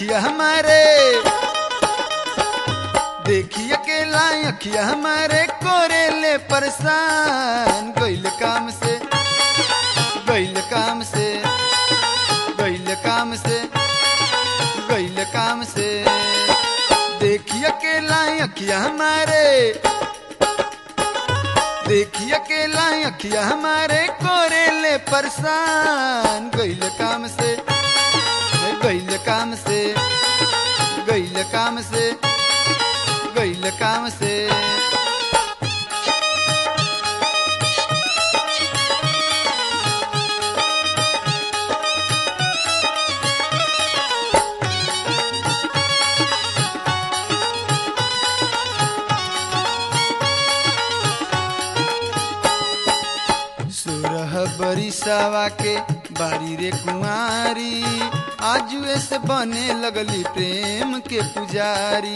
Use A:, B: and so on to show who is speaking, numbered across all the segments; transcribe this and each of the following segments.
A: अखिया हमारे देखी अकेला अखिया हमारे कोरेले परेशान गइल काम से गइल काम से गइल काम से गइल काम से देखी अकेला अखिया हमारे देखी अकेला अखिया हमारे कोरेले परेशान गइल काम से गइल काम से गइल काम से गइल काम से सोरह बरिसावा के बारी रे कुमारी आजुए से बने लगली प्रेम के पुजारी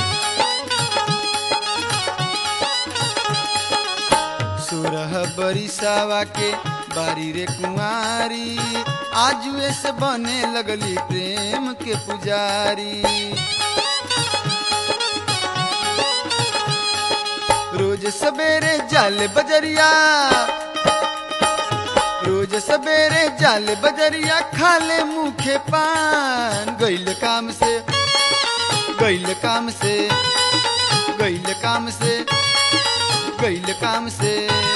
A: सोरह बरिसावा के बारी रे कुमारी आजुए से बने लगली प्रेम के पुजारी रोज सवेरे जाल बजरिया रोज सवेरे जाल बजरिया खाले मुखे पान गइल काम से गइल काम से गइल काम से गइल काम से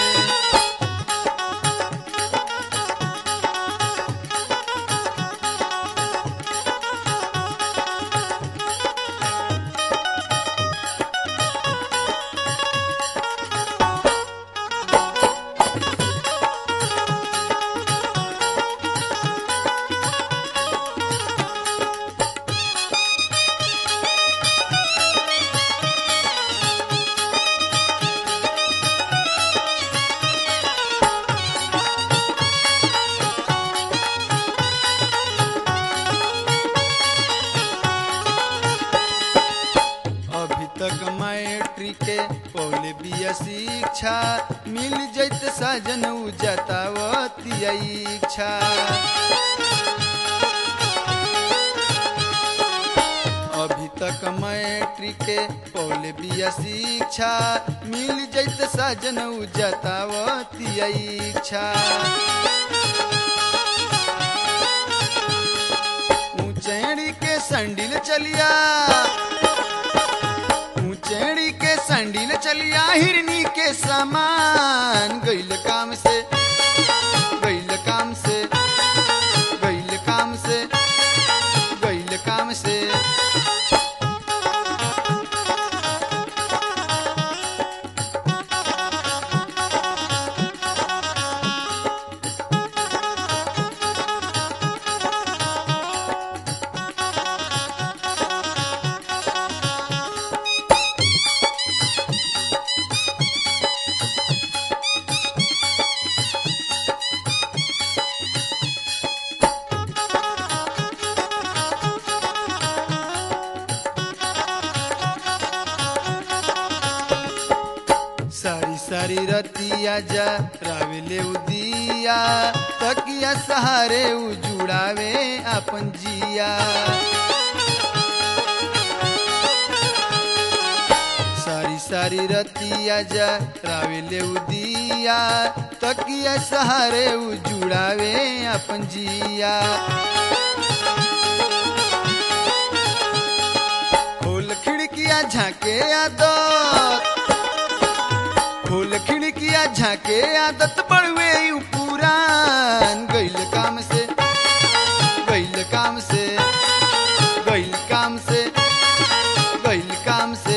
A: अभी तक मैट्रिक के पौले बिया शिक्षा मिल जैत साजन उ जतावती इच्छा अभी तक मैट्रिक के पौले बिया शिक्षा मिल जैत साजन उ जतावती इच्छा ऊंचेड़ी के संडिल चलिया ऊंचेड़ी के संडिल चलिया हिरनी के समान गइल काम से गइल काम से गइल काम से गइल काम से सारी सारी रतिया जा रावेले उदिया तकिया सहारे उ जुड़ावे अपन जिया सारी सारी रतिया जा रावेले उदिया तकिया सहारे उ जुड़ावे अपन जिया खोल खिड़किया झाके आदत खोल खिड़किया झाके आदत बढ़वे यू पुरान गइल काम से गइल काम से गइल काम से गइल काम से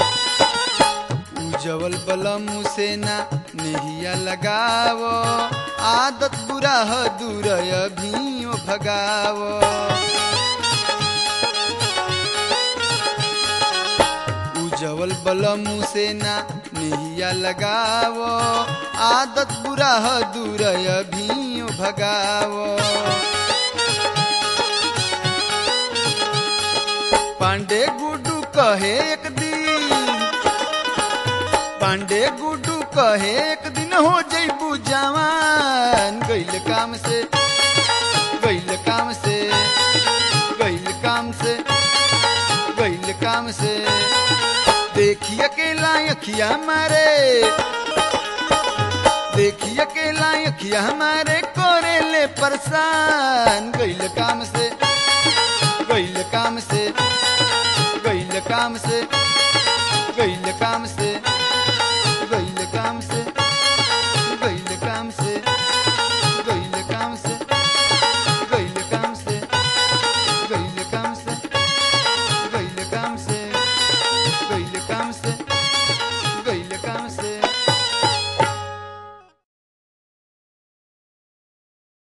A: उजवल बलम से ना नहिया लगावो आदत बुरा ह दूर अभियो भगाव उजवल बलमू से ना नहिया लगाव आदत बुरा ह दूर अभियो भगाव पांडे गुडू कहे एक दिन पांडे गुडू कहे एक दिन हो जैबू जवान गैल काम से गैल काम से गैल काम से गैल काम से देखी अकेला अखिया मारे देखी अकेला अखिया हमारे कोरे ले परेशान गैल